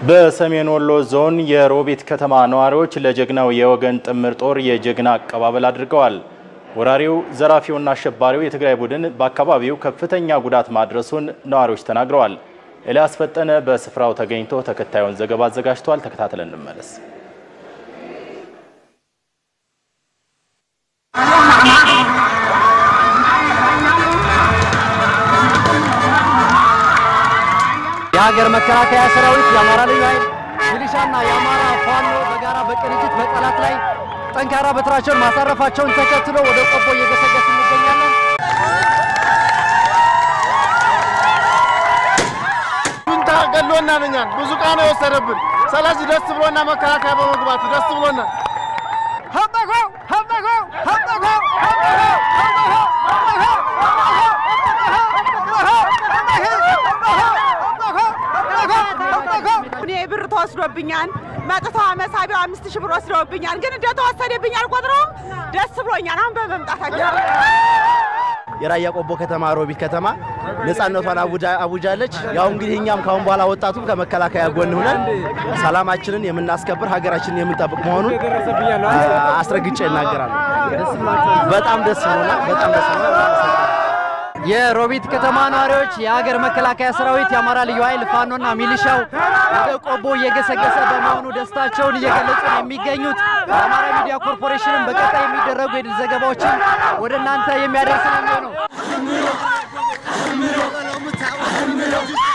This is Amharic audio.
በሰሜን ወሎ ዞን የሮቢት ከተማ ነዋሪዎች ለጀግናው የወገን ጥምር ጦር የጀግና አቀባበል አድርገዋል። ወራሪው ዘራፊውና አሸባሪው የትግራይ ቡድን በአካባቢው ከፍተኛ ጉዳት ማድረሱን ነዋሪዎች ተናግረዋል። ኤልያስ ፈጠነ በስፍራው ተገኝቶ ተከታዩን ዘገባ አዘጋጅቷል። ተከታትለን እንመለስ። የሀገር መከላከያ ሰራዊት፣ የአማራ ልዩ ኃይል ሚሊሻና የአማራ ፋኖ በጋራ በቅንጅት በጠላት ላይ ጠንካራ በትራቸውን ማሳረፋቸውን ተከትሎ ወደ ቆቦ እየገሰገስ እንገኛለን። ጁንታ ገሎናል። እኛን ብዙ ዕቃ ነው የወሰደብን። ስለዚህ ደስ ብሎና መከላከያ በመግባቱ ደስ ብሎናል። እኔ ብር ተወስዶብኛል። መጥተው መሳቢያው አምስት ሺህ ብር ወስደውብኛል። ግን እንደተወሰደብኝ አልቆጥረውም። ደስ ብሎኛል አሁን በመምጣታቸው። የራያ ቆቦ ከተማ ሮቢት ከተማ ነጻነቷን አውጃለች። ያው እንግዲህ እኛም ካሁን በኋላ ወጣቱም ከመከላከያ ጎን ሆነን ሰላማችንን የምናስከብር ሀገራችንን የምንጠብቅ መሆኑን አስረግጬ እናገራለሁ። በጣም ደስ ብሎናል። በጣም ደስ ብሎናል። የሮቢት ከተማ ነዋሪዎች የሀገር መከላከያ ሰራዊት፣ የአማራ ልዩ ኃይል ፋኖና ሚሊሻው ወደ ቆቦ እየገሰገሰ በመሆኑ ደስታቸውን እየገለጹ ነው የሚገኙት። የአማራ ሚዲያ ኮርፖሬሽንም በቀጣይ የሚደረጉ የድል ዘገባዎችን ወደ እናንተ የሚያደርስ ነው የሚሆነው።